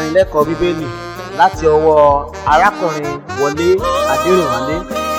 ìdánilẹ́kọ̀ọ́ bíbélì láti ọwọ́ arákùnrin wọlé adẹrìnwálé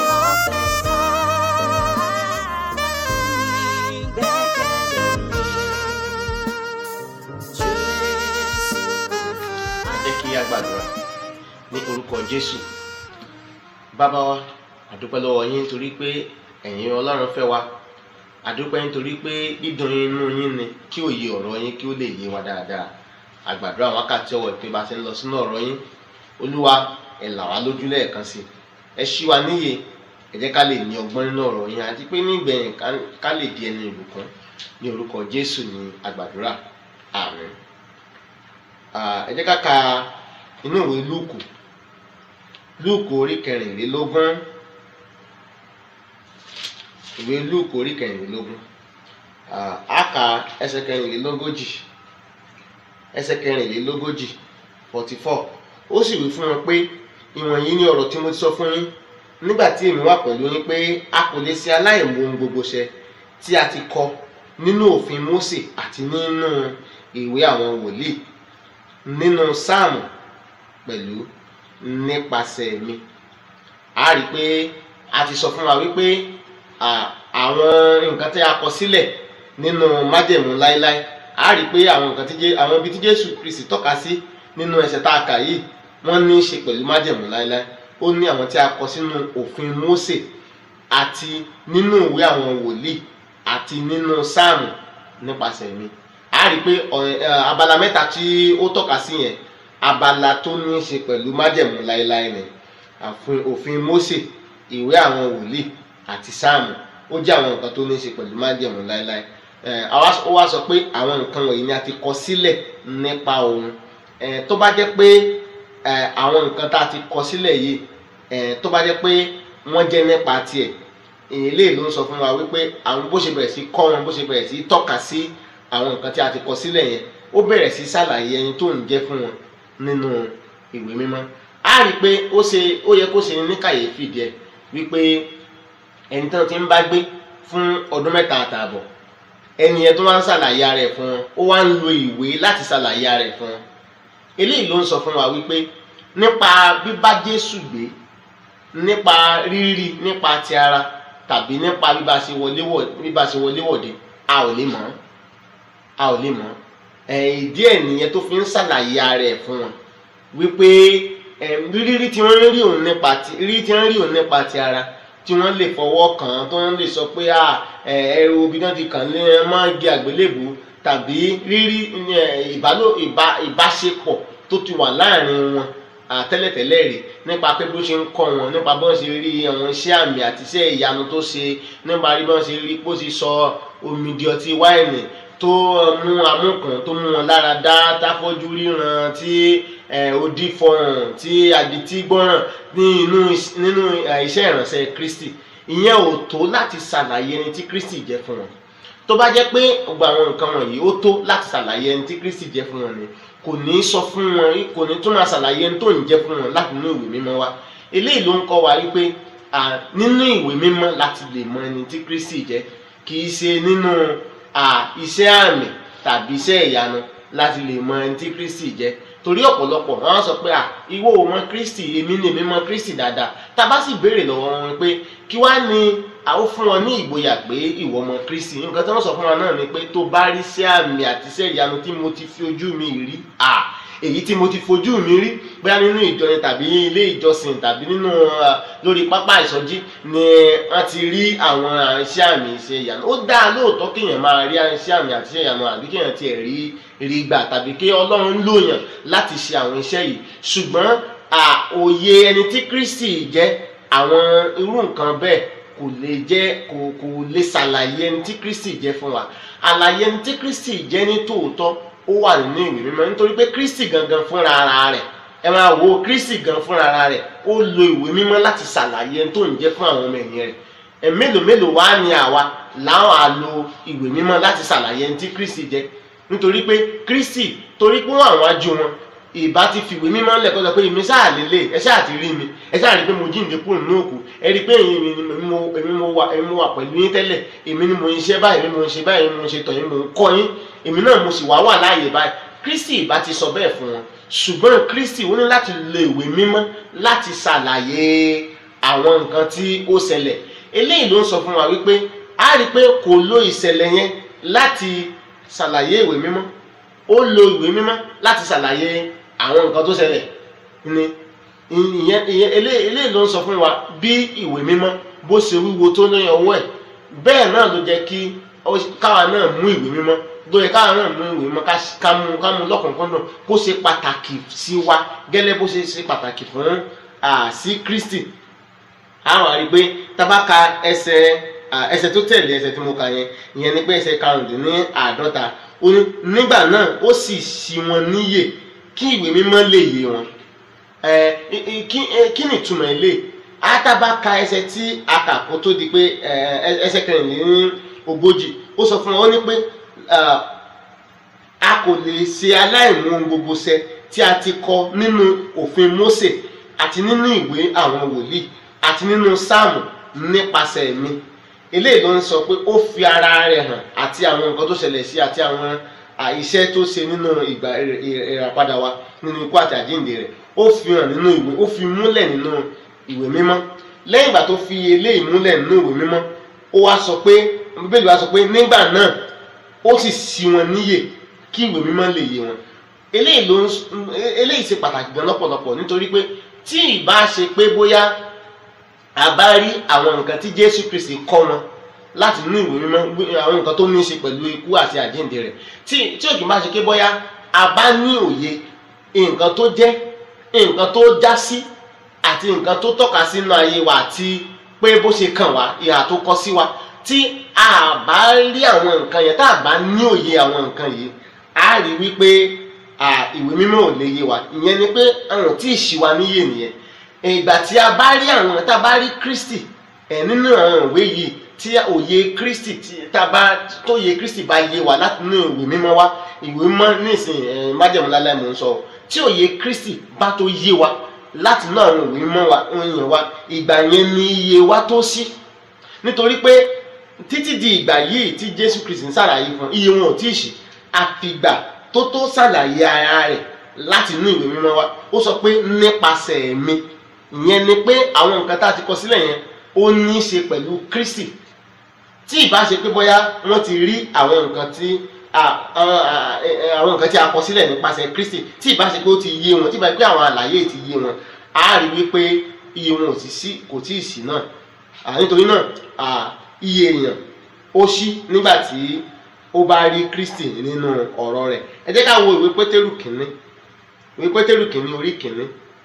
jẹ́ kí a gbàdúrà ní orúkọ jésù bàbá wa àdúpẹ́ lọ́wọ́ yín nítorí pé ẹ̀yin ọlọ́run fẹ́ wa àdúpẹ́ nítorí pé dídùn inú yín ni kí òye ọ̀rọ̀ yín kí ó lè yé wa dáadáa àgbàdúrà wákàtí ọwọ́ ìpè bá ti ń lọ sínú ọ̀rọ̀ yín olúwa ẹ là wá lójú lẹ́ẹ̀kan sí ẹ ṣí wa níyè ẹ jẹ́ ká lè ní ọgbọ́n nínú ọ̀rọ̀ yín àti pé nígbẹ̀yìn ká- ká lè di ẹni ìbùkún ní orúkọ jésù ní àgbàdúrà àmín Ah, ẹ jẹ́ ká ka inú ìwé lúùkù lúùkù orí kẹrìnlélógún ìwé lúùkù orí kẹrìnlélógún Ah, á ka ẹsẹ̀ kẹrìnlélógójì ẹsẹ̀ kẹrìnlélógójì forty four ó sì wí fún wọn pé ìwọ̀nyí ni ọ̀rọ̀ tí mo ti sọ fún yín nígbà tí èmi wà pẹ̀lú yín pé a kò lè ṣe aláìmọ̀ ohun gbogbo ṣẹ tí a ti kọ nínú òfin Mósè àti nínú ìwé àwọn wòlíì nínú sáàmù pẹ̀lú nípasẹ̀ mi a rí i pé a ti sọ fún wa wípé à, àwọn nǹkan tí a kọ sílẹ̀ nínú májẹ̀mú láéláé a rí i pé àwọn nǹkan tí Jé- àwọn ibi tí Jésù Kristi tọ́ka sí nínú ẹsẹ̀ tá a kà yìí wọ́n ní í ṣe pẹ̀lú májẹ̀mú láéláé ó ní àwọn tí a kọ sínú òfin Mósè àti nínú ìwé àwọn wòlíì àti nínú sáàmù nípasẹ̀ mi a rí i pé ọ̀rẹ́- ẹ, abala mẹ́ta tí ó tọ́ka sí yẹn abala tó ní í ṣe pẹ̀lú májẹ̀mú láéláé ni àfin òfin Mósè ìwé àwọn wòlíì àti sáàmù ó jẹ́ àwọn nǹkan tó ní í ṣe pẹ̀lú májẹ̀mú láéláé ẹ, àwa- ó wá sọ pé àwọn nǹkan wọ̀nyí ni a ti kọ sílẹ̀ nípa òun ẹ, tó bá jẹ́ pé ẹ, àwọn nǹkan tá a ti kọ sílẹ̀ yìí ẹ, tó bá jẹ́ pé wọ́n jẹ́ nípa tiẹ̀ èyí ló ń sọ fún wa wípé àwọn bó ṣe bẹ̀rẹ̀ sí kọ́ wọn bó ṣe bẹ̀rẹ̀ sí tọ́ka sí àwọn nǹkan tí a ti kọ sílẹ̀ yẹn ó bẹ̀rẹ̀ sí ṣàlàyé ẹni tó ń jẹ́ fún wọn nínú ìwé mímọ́ a rí i pé ó ṣe ó yẹ kó ṣe ní kàyéfì díẹ̀ wípé ẹni tó ti ń bá gbé fún ọdún mẹ́ta àtààbọ̀ ẹni yẹn tó wá ń ṣàlàyé ara ẹ̀ fún wọn ó wá ń lo ìwé láti ṣàlàyé ara ẹ̀ fún wọn eléyìí ló ń sọ fún wa wípé nípa bíbá Jésù gbé nípa rírí nípa ti ara tàbí nípa bíbá ṣe wọlé wọ̀ bíbá ṣe wọlé wọ̀de a ò lè mọ̀ ọ́ a ò lè mọ̀ ọ́ ẹ̀ ìdí ẹ̀ nìyẹn tó fi ń ṣàlàyé ara ẹ̀ fún wọn wípé ẹm, rírí tí wọ́n rí òun nípa ti rírí tí wọ́n rí òun nípa ti ara tí wọ́n lè fọwọ́ kàn án tó wọ́n lè sọ pé à ẹ ẹrù obì náà ti kàn lé ẹ máa ń gé àgbélébù tàbí rírí ẹ, ìbálò ìbá ìbáṣepọ̀ tó ti wà láàrin wọn à, tẹ́lẹ̀tẹ́lẹ̀ rí nípa pé bó ṣe ń kọ́ wọn nípa bó ṣe rí àwọn iṣẹ́ àmì àti iṣẹ́ ìyanu tó ṣe nípa rí bó ṣe rí bó ṣe sọ omi di ọtí wáìnì tó mú amúkàn tó mú wọn lára dá táfọ́jú ríran tí ẹ, odi fọhùn tí adití gbọ́ràn ní inú is- nínú ẹ, iṣẹ́ ìránṣẹ́ Kristi ìyẹn ò tó láti ṣàlàyé ẹni tí Kristi jẹ́ fún wọn tó bá jẹ́ pé gbogbo àwọn nǹkan wọ̀nyí ó tó láti ṣàlàyé ẹni tí Kristi jẹ́ fún wọn ni kò ní sọ fún wọn kò ní tún máa ṣàlàyé ẹni tó ń jẹ́ fún wọn láti inú ìwé mímọ́ wa eléyìí ló ń kọ́ wa wípé à, nínú ìwé mímọ́ láti lè mọ ẹni tí Kristi jẹ́ kì í ṣe nínú à, iṣẹ́ àmì tàbí iṣẹ́ ìyanu láti lè mọ ẹni tí Kristi jẹ́ torí ọ̀pọ̀lọpọ̀ wọ́n sọ pé à ìwọ ò mọ Kristi èmi ni èmi mọ Kristi dáadáa tá a bá sì béèrè lọ́wọ́ wọn pé kí wá ní a ó fún wọn ní ìgboyà pé ìwọ mọ Kristi nǹkan tí wọ́n sọ fún wa náà ni pé tó bá rí iṣẹ́ àmì àti iṣẹ́ ìyanu tí mo ti fi ojú mi rí à èyí tí mo ti fojú mi rí bóyá nínú ìjọ ni tàbí ilé ìjọsìn tàbí nínú ah, lórí pápá ìsọjí ni wọ́n ti rí àwọn iṣẹ́ àmì iṣẹ́ ìyanu ó dáa lóòótọ́ kéèyàn máa rí iṣẹ́ àmì àti iṣẹ́ ìyanu àbí kéèyàn tiẹ̀ rí rí gbà tàbí kí Ọlọ́run lòyàn láti ṣe àwọn iṣẹ́ yìí ṣùgbọ́n à, òye ẹni tí Kristi jẹ́ àwọn irú nǹkan bẹ́ẹ̀ kò lè jẹ́ kò kò lè ṣàlàyé ẹni tí Kristi jẹ́ fún wa àlàyé ẹni tí Kristi jẹ́ ní tòótọ́ ó wà nínú ìwé mímọ́ nítorí pé Kristi gangan fúnra ara rẹ̀ ẹ máa wo Kristi gan fúnra ara rẹ̀ ó lo ìwé mímọ́ láti ṣàlàyé ẹni tó ń jẹ́ fún àwọn ọmọ ẹ̀yìn rẹ̀ ẹ̀ mélòó mélòó wá ní àwa láwọn á lo ìwé mímọ́ láti ṣàlàyé ẹni tí Kristi jẹ́ nítorí pé Kristi torí pé wọ́n àwọn ajú wọn ìbá ti fìwé mímọ́ ńlẹ̀ kọ́ sọ pé èmi sáà lélẹ̀ ẹ sáà ti rí mi ẹ sáà rí pé mo jíǹde kúrò nínú òkú ẹ rí pé èmi ni mo èmi mo wà èmi mo wà pẹ̀lú yín tẹ́lẹ̀ èmi ni mo ń ṣe báyìí èmi mo ń ṣe báyìí èmi mo ń ṣe tọ̀ yín mo ń kọ́ yín èmi náà mo sì wá wà láàyè báyìí Kristi ìbá ti sọ bẹ́ẹ̀ fún wọn ṣùgbọ́n Kristi ó ní láti lo ìwé mímọ́ láti ṣàlàyé àwọn nǹkan tí ó ṣẹlẹ̀ eléyìí ló ń sọ fún wa wípé a rí i pé kò lo ìṣẹ̀lẹ̀ yẹn láti ṣàlàyé ìwé mímọ́ ó lo ìwé mímọ́ láti ṣàlàyé àwọn nǹkan tó ṣẹlẹ̀ ni ìyẹn ìyẹn eléyìí eléyìí ló ń sọ fún wa bí ìwé mímọ́ bó ṣe wíwo tó ní ọwọ́ ẹ̀ bẹ́ẹ̀ náà ló jẹ́ kí ó- káwa náà mú ìwé mímọ́ ló yẹ káwa náà mú ìwé mímọ́ ká s- ká mú ká mú lọ́kùnkúndùn kó ṣe pàtàkì sí wa gẹ́lẹ́ bó ṣe ṣe pàtàkì fún à, sí Kristi àwọn àrí pé tabaka ẹsẹ̀ à, ẹsẹ̀ tó tẹ̀lé ẹsẹ̀ tí mo kà yẹn ìyẹn ni pé ẹsẹ̀ karùndínláàádọ́ta ó ní nígbà náà ó sì ṣí wọn níyè kí ìwé mímọ́ lè yé wọn ẹ ẹ, ẹ, kí ẹ, kí ni ìtumọ̀ ilé àtàbàkà ẹsẹ̀ tí a kà kó tó di pé ẹ, ẹ, ẹsẹ̀ kẹrìnlélógójì ó sọ fún wọn ó ní pé à, a kò lè ṣe aláìmú ohun gbogbo ṣẹ tí a ti kọ nínú òfin Mósè àti nínú ìwé àwọn wòlíì àti nínú sáàmù nípasẹ̀ mi eléyìí ló ń sọ pé ó fi ara rẹ̀ hàn àti àwọn nǹkan tó ṣẹlẹ̀ sí àti àwọn à, iṣẹ́ tó ṣe nínú ìgbà ìrẹ̀- ìrẹ̀- ìràpadà wa nínú ikú àti àjíǹde rẹ̀ ó fi hàn nínú ìwé ó fi múlẹ̀ nínú ìwé mímọ́ lẹ́yìn ìgbà tó fi eléyìí múlẹ̀ nínú ìwé mímọ́ ó wá sọ pé bíbélì wá sọ pé nígbà náà ó sì ṣí wọn níyè kí ìwé mímọ́ lè yé wọn eléyìí ló ń s- eléyìí ṣe pàtàkì gan lọ́pọ̀lọpọ̀ nítorí pé tí ìbá ṣe pé bóyá a bá rí àwọn nǹkan tí Jésù Kristi kọ́ wọn láti inú ìwé mímọ́ gbé- àwọn nǹkan tó ní í ṣe pẹ̀lú ikú àti àjíǹde rẹ̀ tí tí òkè bá ṣe pé bóyá a bá ní òye nǹkan tó jẹ́ nǹkan tó já sí àti nǹkan tó tọ́ka sínú ayé wa àti pé bó ṣe kàn wá ìhà tó kọ sí wa tí a bá rí àwọn nǹkan yẹn tá a bá ní òye àwọn nǹkan yìí a rí wípé à, ìwé mímọ́ ò lè yé wa ìyẹn ni pé àwọn tí ì ṣì wa níyè nìyẹn ìgbà tí a bá rí àwọn tá a bá rí Kristi ẹ̀ nínú àwọn ìwé yìí tí òye Kristi tí tá a bá tó yẹ Kristi bá yé wa láti inú ìwé mímọ́ wa ìwé mímọ́ nísìnyí ẹ̀ májẹ̀mú lálẹ́ mò ń sọ tí òye Kristi bá tó yé wa láti inú àwọn ìwé mímọ́ wa òyìn wa ìgbà yẹn ni iye wa tó sí nítorí pé títí di ìgbà yìí tí Jésù Kristi ń ṣàlàyé fún iye wọn ò tí ì ṣí àfìgbà tó tó ṣàlàyé ara rẹ̀ láti inú ìwé mímọ́ wa ó sọ pé nípasẹ̀ mi ìyẹn ni pé àwọn nǹkan tá a ti kọ sílẹ̀ yẹn ó ní í ṣe pẹ̀lú Kristi tí ìbá ṣe pé bóyá wọ́n ti rí àwọn nǹkan tí a- àwọn a- ẹ- àwọn nǹkan tí a kọ sílẹ̀ nípasẹ̀ Kristi tí ìbá ṣe pé ó ti yé wọn tí ìbá ṣe pé àwọn àlàyé ti yé wọn á rí wípé iye wọn ò ti sí kò tí ì sí náà à, nítorí náà à, iye èèyàn ó ṣí nígbà tí ó bá rí Kristi nínú ọ̀rọ̀ rẹ̀ ẹ jẹ́ ká wo ìwé Pétérù kìíní ìwé Pétérù kìíní orí kìíní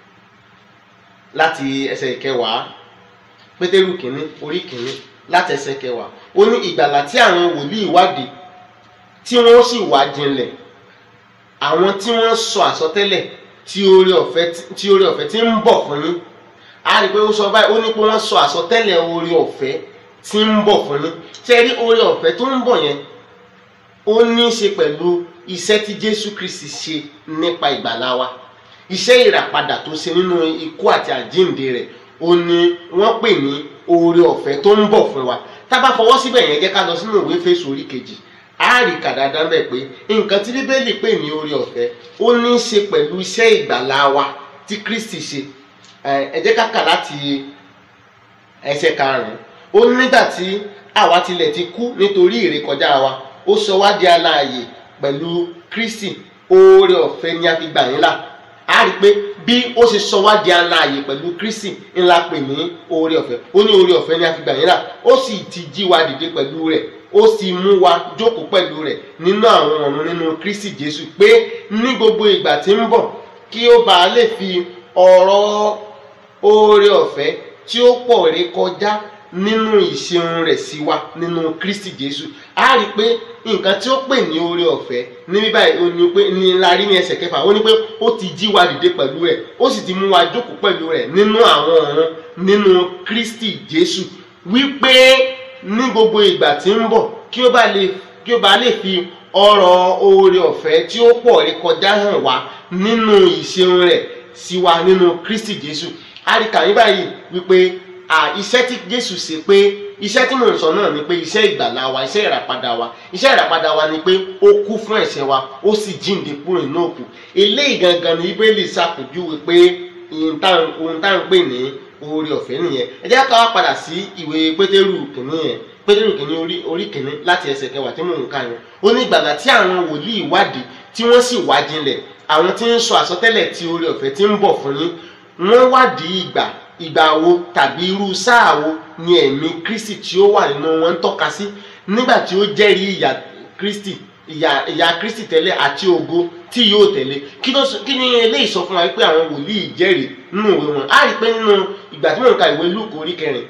láti ẹsẹ̀ ìkẹwàá pétérù kìíní orí kìíní láti ẹsẹ̀ kẹwàá ó ní ìgbàlà tí àwọn wòlíì wádìí tí wọ́n sì wá jinlẹ̀ àwọn tí wọ́n sọ àsọtẹ́lẹ̀ tí oore ọ̀fẹ́ tí oore ọ̀fẹ́ tí ń bọ̀ fún yín a rí i pé ó sọ báyìí ó ní pé wọ́n sọ àsọtẹ́lẹ̀ oore ọ̀fẹ́ tí ń bọ̀ fún yín ṣé ẹ rí oore ọ̀fẹ́ tó ń bọ̀ yẹn ó ní í ṣe pẹ̀lú iṣẹ́ tí Jésù Kristi ṣe nípa ìgbàlá wa iṣẹ́ ìràpadà tó ṣe nínú ikú àti àjíǹde rẹ̀ ó ní wọ́n pè ní oore ọ̀fẹ́ tó ń bọ̀ fún wa tá a bá fọwọ́ síbẹ̀ yẹn jẹ́ ká lọ sínú ìwé Éfésù orí kejì á rí kàdáadá ń bẹ̀ pé nǹkan tí bíbélì pè ní oore ọ̀fẹ́ ó ní í ṣe pẹ̀lú iṣẹ́ ìgbàlá wa tí Kristi ṣe ẹ ẹ jẹ́ ká kà láti ẹsẹ̀ karùn-ún ó ní nígbà tí àwa tilẹ̀ ti kú nítorí ìrékọjá wa ó sọ wá di aláàyè pẹ̀lú Kristi oore ọ̀fẹ́ ni a fi gbà yín là a rí i pé bí ó ṣe sọ wá di aláàyè pẹ̀lú Kristi ńlá pè ní oore ọ̀fẹ́ ó ní oore ọ̀fẹ́ ni a fi gbà yín là ó sì ti jí wa dìde pẹ̀lú rẹ̀ ó sì mú wa jókòó pẹ̀lú rẹ̀ nínú àwọn ọ̀run nínú Kristi Jésù pé ní gbogbo ìgbà tí ń bọ̀ kí ó bàa lè fi ọ̀rọ̀ oore ọ̀fẹ́ tí ó pọ̀ ré kọjá nínú ìṣeun rẹ̀ sí wa nínú Kristi Jésù a rí i pé nǹkan tí ó pè ní oore ọ̀fẹ́ ní bíbá ó ní pé ní la rí ní ẹsẹ̀ kẹfà ó ní pé ó ti jí wa dìde pẹ̀lú rẹ̀ ó sì ti mú wa jókòó pẹ̀lú rẹ̀ nínú àwọn ọ̀run nínú Kristi Jésù wípé ní gbogbo ìgbà tí ń bọ̀ kí ó bá lè kí ó bá lè fi ọrọ̀ oore ọ̀fẹ́ tí ó pọ̀ ré kọjá hàn wá nínú ìṣeun rẹ̀ sí wa nínú Kristi Jésù àríkà yín báyìí wípé à, iṣẹ́ tí jésù ṣe pé iṣẹ́ tí mò ń sọ náà ni pé iṣẹ́ ìgbàlá wa iṣẹ́ ìràpadà wa iṣẹ́ ìràpadà wa ni pé ó kú fún ẹ̀ṣẹ̀ wa ó sì jíǹde kúrò nínú òkú eléyìí gangan ni bíbélì ṣàpèjúwe pé ohun tá à ń- ohun tá à ń pè ní oore ọ̀fẹ́ nìyẹn ẹ jẹ́ ká wá padà sí ìwé pétérù kìíní yẹn pétérù kìíní orí orí kìíní láti ẹsẹ̀ kẹwàá tí mò ń kà yẹn ó ní ìgbàgbà tí àwọn wòlíì wádìí tí wọ́n sì wá jinlẹ̀ àwọn tí ń sọ àsọtẹ́lẹ̀ tí oore ọ̀fẹ́ tí ń bọ̀ fún yín wọ́n wádìí ìgbà ìgbà wo tàbí irú sáà wo ni ẹ̀mí kristi tí ó wà nínú wọn ń tọ́ka sí nígbà tí ó jẹ́rìí ìyà kristi ìyà ìyà kristi tẹ́lẹ̀ àti ògo tí yóò tẹ̀lé kí ló sọ- kí ni eléyìí sọ fún wa pé àwọn wòlíì jẹ́rìí nínú ìwé wọn á rí i pé nínú ìgbà tí mò ń ka ìwé lúùkù orí kẹrin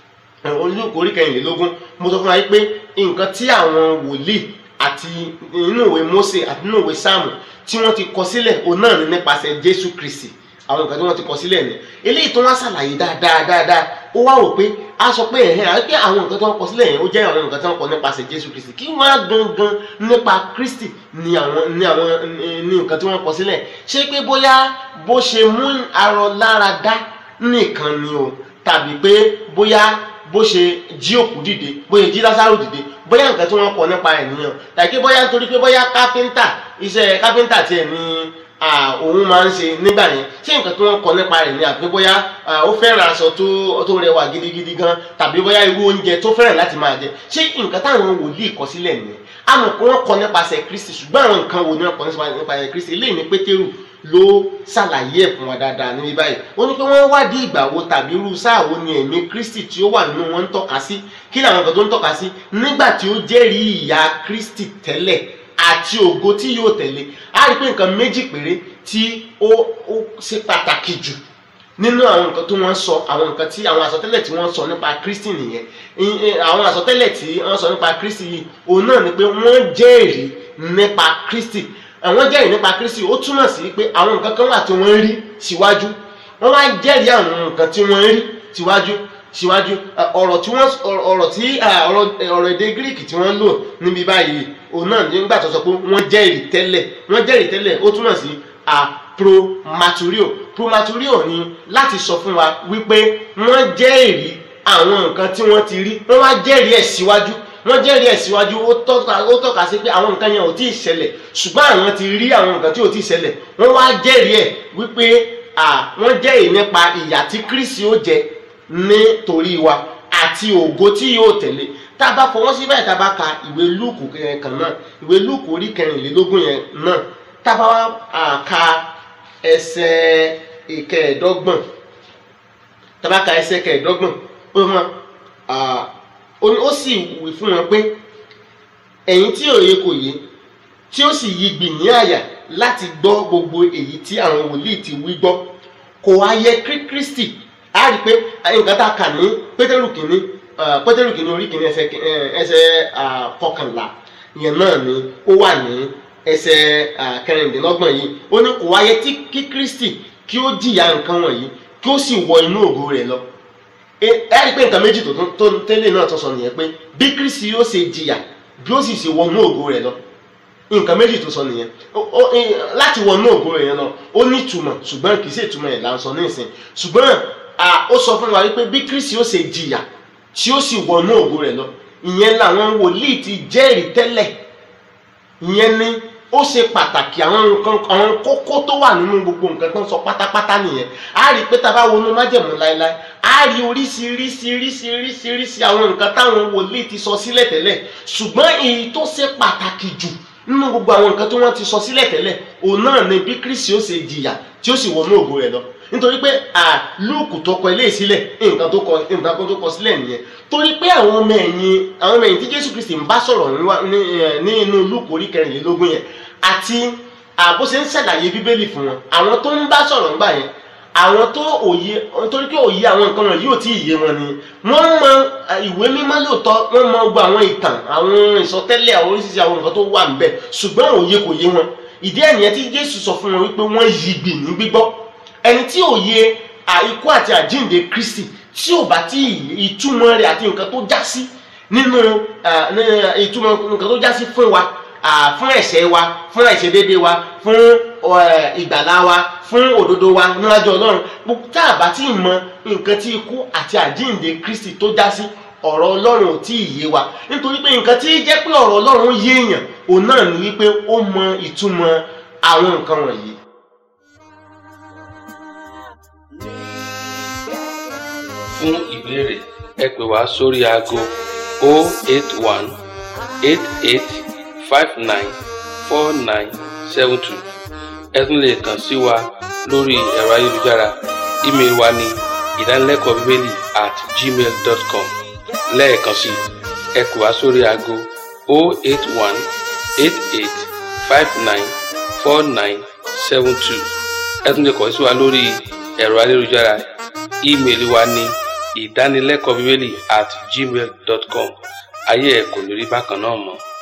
olùkọ́ orí kẹrìnlélógún mo sọ fún wa pé nǹkan tí àwọn wòlíì àti nínú ìwé Mósè àti nínú ìwé sáàmù tí wọ́n ti kọ sílẹ̀ òun náà ní nípasẹ̀ Jésù Kristi àwọn nǹkan tí wọ́n ti kọ sílẹ̀ ni eléyìí tó wá ṣàlàyé dáadáa dáadáa ó wá wò pé a sọ pé ẹ̀hẹ́n àti pé àwọn nǹkan tí wọ́n kọ sílẹ̀ yẹn ó jẹ́ àwọn nǹkan tí wọ́n kọ nípasẹ̀ Jésù Kristi kí wọ́n á gangan nípa Kristi ni àwọn ni àwọn ní nǹkan tí wọ́n kọ sílẹ̀ ṣé pé bóyá bó ṣe mú arọ lára dá nìkan ni o tàbí pé bóyá bó ṣe jí òkú dìde bóyá jí lásàrò dìde bóyá nǹkan tí wọ́n kọ nípa ẹ̀ nìyẹn tàbí bóyá nítorí pé bóyá káfíńtà iṣẹ́ káfíńtà tiẹ̀ ní à, òun máa ń ṣe nígbà yẹn ṣé nǹkan tí wọ́n kọ nípa rẹ̀ ni àbí bóyá à, ó fẹ́ràn aṣọ tó tó rẹwà gidigidi gan tàbí bóyá irú oúnjẹ tó fẹ́ràn láti máa jẹ ṣé nǹkan táwọn wòlíì kọ sílẹ̀ nìyẹn àmọ́ pé wọ́n kọ nípasẹ̀ Kristi ṣùgbọ́n àwọn nǹkan wo ni wọ́n kọ nípasẹ̀ Kristi eléyìí ní Pétérù ló ṣàlàyé ẹ̀ fún wa dáadáa níbi báyìí ó ní pé wọ́n wádìí ìgbà wo tàbí irú sáà wo ni ẹ̀mí Kristi tí ó wà nínú wọn ń tọ́ka sí kí làwọn nǹkan tó ń tọ́ka sí nígbà tí ó jẹ́rìí ìyà Kristi tẹ́lẹ̀ àti ògo tí yóò tẹ̀lé á rí i pé nǹkan méjì péré tí ó ó ṣe pàtàkì jù nínú àwọn nǹkan tó wọ́n sọ àwọn nǹkan tí àwọn àsọtẹ́lẹ̀ tí wọ́n sọ nípa Kristi nìyẹn I- i- àwọn àsọtẹ́lẹ̀ tí wọ́n sọ nípa Kristi yìí òun náà ni pé wọ́n jẹ́rìí nípa Kristi àwọn jẹ́rìí nípa Kristi ó túmọ̀ sí pé àwọn nǹkan kan wà tí wọ́n rí síwájú wọ́n wá jẹ́rìí àwọn nǹkan tí wọ́n rí síwájú síwájú Ẹ, ọ̀rọ̀ tí wọ́n ọ̀rọ̀- ọ̀rọ̀ tí ẹ, ọ̀rọ̀ ọ̀rọ̀ èdè Greek tí wọ́n lò níbi báyìí òun náà nígbà tó sọ pé wọ́n jẹ́rìí tẹ́lẹ̀ wọ́n jẹ́rìí tẹ́lẹ̀ ó túmọ̀ sí a promaturio promaturio ni láti sọ fún wa wípé wọ́n jẹ́rìí àwọn nǹkan tí wọ́n ti rí wọ́n wá jẹ́rìí ẹ̀ síwájú wọ́n jẹ́rìí ẹ̀ síwájú ó tọ́ka ó tọ́ka sí pé àwọn nǹkan yẹn ò tí ì ṣẹlẹ̀ ṣùgbọ́n àwọn ti rí àwọn nǹkan tí ò tí ì ṣẹlẹ̀ wọ́n wá jẹ́rìí ẹ̀ wípé à wọ́n jẹ́rìí nípa ìyà tí Kristi ó jẹ nítorí wa àti ògo tí yóò tẹ̀lé tá a bá fọwọ́ sí báyìí tá a bá ka ìwé lúùkù yẹn kan náà ìwé lúùkù orí kẹrìnlélógún yẹn náà tá a bá wá à, ka ẹsẹ̀ ìkẹẹ̀ẹ́dọ́gbọ̀n tá a bá ka ẹsẹ̀ ìkẹẹ̀ẹ́dọ́gbọ̀n ó mọ à, ó ní- ó sì wí fún wọn pé ẹ̀yin tí òye kò yé tí ó sì yí gbì ní àyà láti gbọ́ gbogbo èyí tí àwọn wòlíì ti wí gbọ́ kò wá yẹ kí Kristi á rí i pé nǹkan tá a kà ní Pétérù kìíní ah, Pétérù kìíní orí kìíní ẹsẹ̀ kì- eh, ẹsẹ̀ ah, kọkànlá ìyẹn náà ni ó wà ní ẹsẹ̀ ah, kẹrìndínlọ́gbọ̀n yìí ó ní kò wá yẹ tí kí Kristi kí ó jìyà nǹkan wọ̀nyí kí ó sì wọ inú ògo rẹ̀ lọ ẹ ẹ rí i pé nǹkan méjì tó tún- tó tẹ́lẹ̀ náà tó sọ nìyẹn pé bí Kristi yóò ṣe jìyà bí ó sì ṣe wọnú ògo rẹ̀ lọ nǹkan méjì tó sọ nìyẹn Ó- ó- ẹ, láti wọnú ògo rẹ̀ yẹn lọ ó ní ìtumọ̀ ṣùgbọ́n kì í ṣe ìtumọ̀ ẹ̀ là ń sọ ní ìsìn ṣùgbọ́n à, ó sọ fún wa wípé bí Kristi yóò ṣe jìyà tí ó sì wọnú ògo rẹ̀ lọ ìyẹn làwọn wòlíì ti jẹ́rìí tẹ́lẹ̀ ìyẹn ni ó ṣe pàtàkì àwọn nǹkan àwọn kókó tó wà nínú gbogbo nǹkan tó ń sọ pátápátá nìyẹn a rí i pé tá a bá wọnú májẹ̀mú láéláé a rí oríṣiríṣiríṣiríṣi àwọn nǹkan táwọn wòlíì ti sọ sílẹ̀ tẹ́lẹ̀ ṣùgbọ́n èyí tó ṣe pàtàkì jù nínú gbogbo àwọn nǹkan tí wọ́n ti sọ sílẹ̀ tẹ́lẹ̀ òun náà ni bí Kristi ó ṣe jìyà tí ó sì wọnú ògo rẹ̀ lọ nítorí pé à Lúùkù tó kọ eléyìí sílẹ̀ nǹkan tó kọ nǹkan tó kọ sílẹ̀ nìyẹn torí pé àwọn ọmọ ẹ̀yìn àwọn ọmọ ẹ̀yìn tí Jésù Kristi ń bá sọ̀rọ̀ níwá- ní ẹ̀, ní inú Lúùkù orí kẹrìnlélógún yẹn àti àbó ṣe ń ṣàlàyé Bíbélì fún wọn àwọn tó ń bá sọ̀rọ̀ nígbà yẹn àwọn tó òye nítorí pé òye àwọn nǹkan wọn yóò tí ì yé wọn ni wọ́n mọ à, ìwé mímọ́ lóòótọ́ wọ́n mọ gbogbo àwọn ìtàn àwọn ìsọtẹ́lẹ̀ àwọn oríṣiríṣi àwọn nǹkan tó wà níbẹ̀ ṣùgbọ́n òye kò yé wọn ìdí ẹ̀ nìyẹn tí Jésù sọ fún wọn wípé wọ́n yí gbì ní gbígbọ́ ẹni tí òye à, ikú àti àjíǹde Kristi tí ò bá tí ì- ìtumọ̀ rẹ̀ àti nǹkan tó já sí nínú à, ní, ìtumọ̀ nǹkan tó já sí fún wa à, fún ẹ̀ṣẹ̀ wa fún àìṣedéédé wa fún ẹ, ìgbàlá wa fún òdodo wa níwájú ọlọ́run Gbogbo- tá a bá tí ì mọ nǹkan tí ikú àti àjíǹde kristi tó já sí ọ̀rọ̀ ọlọ́run ò tí ì yé wa nítorí pé nǹkan tí jẹ́ pé ọ̀rọ̀ ọlọ́run yé èèyàn òun náà ni wípé ó mọ ìtumọ̀ àwọn nǹkan wọ̀nyí. fún ìbéèrè ẹ pè wá sórí aago 081 88 59 4972 ẹ tún lè kàn sí wa lórí ẹ̀rọ ayélujára ímeèlì wa ní ìdánilẹ́kọ̀ọ́ bíbélì at gmail dot com lẹ́ẹ̀kan sí i, ẹ pè wá sórí aago 081 88 59 4972 ẹ tún lè kàn sí wa lórí ẹ̀rọ ayélujára ímeèlì wa ní ìdánilẹ́kọ̀ọ́ bíbélì at gmail dot com ayé ẹ̀ kò ní rí bákan náà mọ́.